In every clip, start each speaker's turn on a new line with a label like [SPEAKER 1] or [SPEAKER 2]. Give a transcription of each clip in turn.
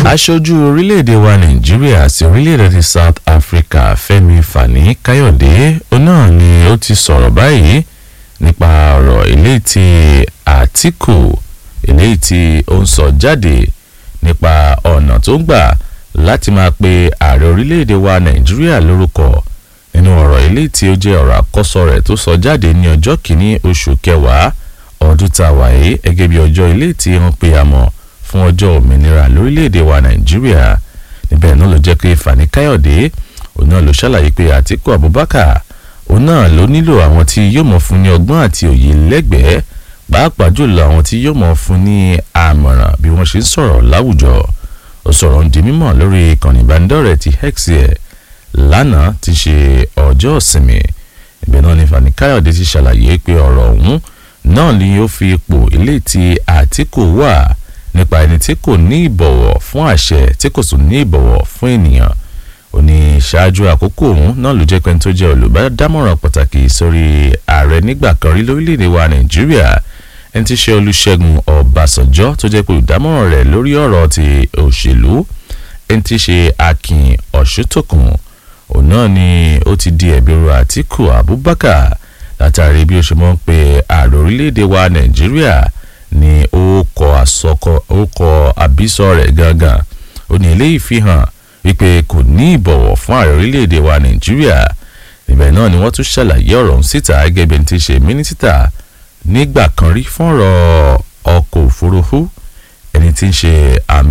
[SPEAKER 1] aṣojú orílẹ̀-èdè wa nàìjíríà sí orílẹ̀-èdè ti south africa fẹ́mi fani káyọ̀dé òun náà ni ó ti sọ̀rọ̀ báyìí nípa ọ̀rọ̀ eléyìí tí àtìkù eléyìí tí ó ń sọ jáde nípa ọ̀nà tó ń gbà láti máa pe ààrẹ orílẹ̀-èdè wa nàìjíríà lórúkọ nínú ọ̀rọ̀ eléyìí tí ó jẹ́ ọ̀rọ̀ àkọ́sọ rẹ̀ tó sọ jáde ní ọjọ́ kìíní oṣù kẹwàá ọdún tá a wà yìí gẹ́gẹ́ bí ọjọ́ eléyìí tí wọ́n pe àmọ́ fún ọjọ́ òmìnira lórílẹ̀‐èdè wa nàìjíríà níbẹ̀ náà ló jẹ́ pé fani káyọ̀dé òun náà ló ṣàlàyé pé àtìkú abubakar òun náà ló nílò àwọn tí yóò mọ̀ fún ní ọgbọ́n àti òye lẹ́gbẹ̀ẹ́ pàápàá jùlọ àwọn tí yóò mọ̀ fún ní àmọ̀ràn bí wọ́n ṣe ń sọ̀rọ̀ láwùjọ ó sọ̀rọ̀ ń di mímọ̀ lórí ìkànnì ìbánidọ́rẹ̀ẹ́ ti hex ẹ̀ lánàá ti ṣe ọjọ́ ìsinmi ibẹ̀ náà ni fani káyọ̀dé ti ṣàlàyé pé ọ̀rọ̀ ọ̀hún náà ni ó fi ipò ilé tí àtìkù wà nípa ẹni tí kò ní ìbọ̀wọ̀ fún àṣẹ tí kò tún ní ìbọ̀wọ̀ fún ènìyàn ó ní ṣáájú àkókò òun náà ló jẹ́ pé tó jẹ́ olùbádámọ̀ràn pàtàkì sórí ààrẹ nígbà kan rí lórílẹ̀‐èdè wa nàìjíríà ẹni tí ṣe olùṣègùn ọ̀bàṣánjọ́ tó jẹ́ pé olùdámọ̀ràn rẹ̀ lórí ọ̀rọ̀ ti òṣèlú ẹni tí ṣe akin ọ̀ṣútòkùn òun náà ni ó ti di ẹ̀bẹ̀rù àtìkù abubakar látàrí bí ó ṣe mọ́ ń pe ààrẹ orílẹ̀‐èdè wa nàìjíríà ní orúkọ àsọkọ orúkọ àbísọ rẹ̀ gangan ó ní eléyìí fi hàn wípé kò ní ìbọ̀wọ̀ fún ààrẹ orílẹ̀‐èdè wa nàìjíríà níbẹ̀ náà ni wọ́n tún ṣàlàyé ọ̀rọ̀ ọ̀hún síta gẹ́gẹ́ bí ẹni tí ṣe mínísítà nígbà kan rí fún ọ̀rọ̀ ọkọ̀ òfurufú ẹni tí ń ṣe àmì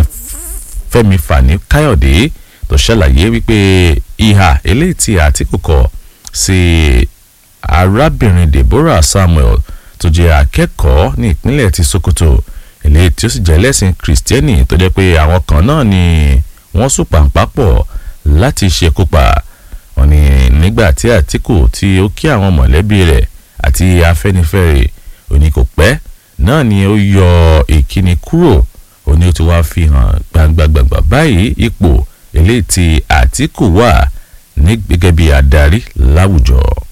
[SPEAKER 1] fẹ́mi fani káyọ̀dé tó ṣàlàyé wípé ìhà eléyìí tí àtìkù kọ sí arábìnrin deborah samuel tó jẹ́ akẹ́kọ̀ọ́ ní ìpínlẹ̀ ti sokoto eléyìí tí ó sì jẹ́ lẹ́sìn kìrìsìtẹ́nì tó jẹ́ pé àwọn kan náà ni wọ́n sùn pàǹpàpọ̀ láti ṣekúpa wọn ni nígbà tí àtìkù tí ó kí àwọn mọ̀lẹ́bí rẹ̀ àti afẹ́nifẹ́re òní kò pẹ́ náà ni ó yọ ìkíni kúrò òní ó ti wá fi hàn gbangba-gbangba báyìí ipò eléyìí tí àtìkù wà ní gẹ́gẹ́ bí adarí láwùjọ.